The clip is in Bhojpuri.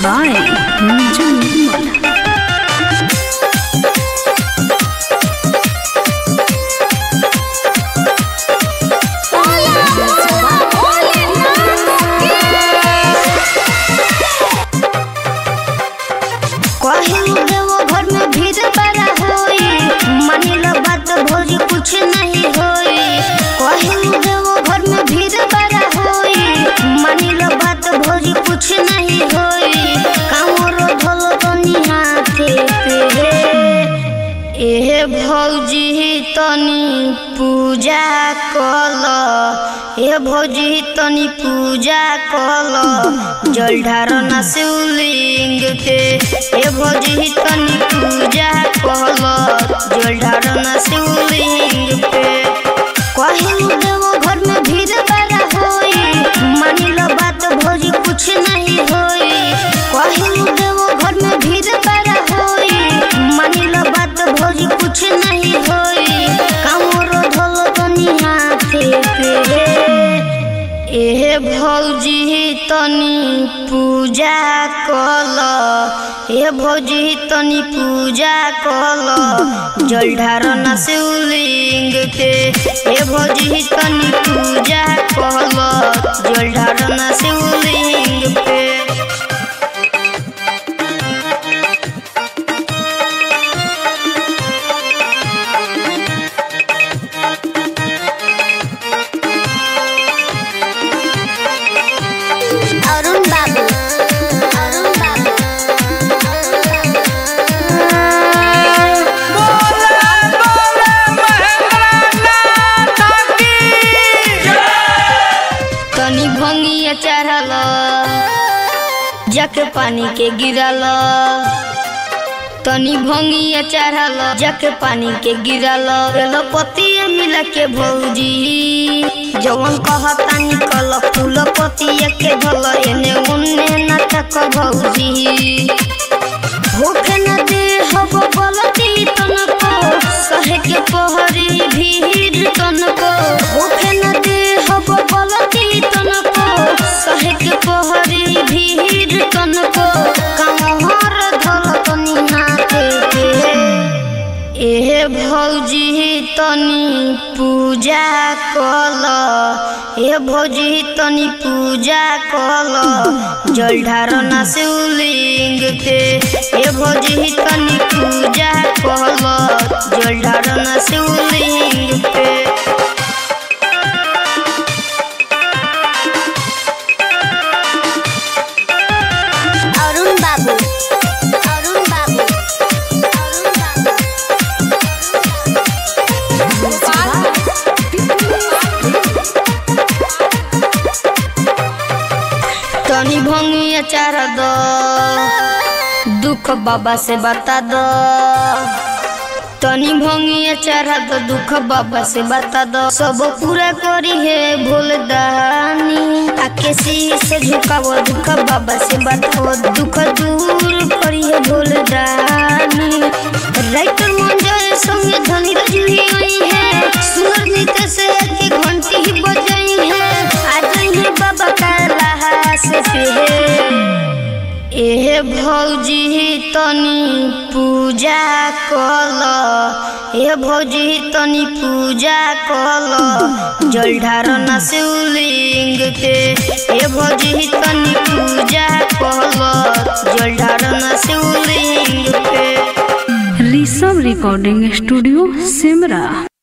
by Niju Nirmal. कहीं देवो घर में भीड़ बड़ा होई मानी लो बात भोज कुछ नहीं होई कहीं देवो घर में भीड़ बड़ा होई मानी लो बात भोज कुछ नहीं होई कामरो धोलो तो निहाते पे एहे भौजी तनी पूजा कल ए भौजी तनी पूजा कल जल ढारना शिवलिंग के ए भौजी तनी पूजा कल जल ढारना शिवलिंग पे कहीं देवो घर में भीड़ बड़ा होई मानी लो बात भौजी कुछ नहीं होई कहीं देवो घर में भीड़ बड़ा होई मानी लो बात भौजी कुछ नहीं होई कामरो धोलो तो निहाते पे एहे भौजी तनी पूजा कल ए भौजी तनी पूजा कल जल ढारना शिवलिंग के ए भौजी तनी पूजा कल जल ढारना शिवलिंग पे अरुण बाबू अरुण बाबू तनी भंगिया चढ़ल जक पानी के गिरल तनी भंगिया चढ़ल जक पानी के गिरल एलो पतिया मिला के भौजी जवन कहतानी कल फूल पतिया के धल एने उन्ने नाटक भौजी भूखे न दे हब बलती तनको सहे के पहरी भीड़ तनको भूखे न दे हब बलती तनको सहे के पहरी भीड़ तनको कमहर धल तनी हाथे के एहे भौजी तनी पूजा कल ए भौजी तनी पूजा कल जल ढारना शिवलिंग के ए भौजी तनी पूजा कल जल ढारना शिवलिंग पे अरुण बाबू अरुण बाबू अरुण बाबू तनी भंगिया चारा दो दुख बाबा से बता दो तनी भंगिया चारा दो दुख बाबा से बता दो सब पूरा करी है भूल दानी आके से झुकावो दुख बाबा से बताओ दुख दूर करी है भूल दानी राइटर मंजर संगे धनी रजुही आई है सुनर नीत से के घंटी ही बजाई है आज ही बाबा का से पे एहे भौजी तनी पूजा कल ए भौजी तनी पूजा कल जल ढारना शिवलिंग के ए भौजी तनी पूजा कल जल ढारना शिवलिंग पे Rishabh Recording Studio, Simra.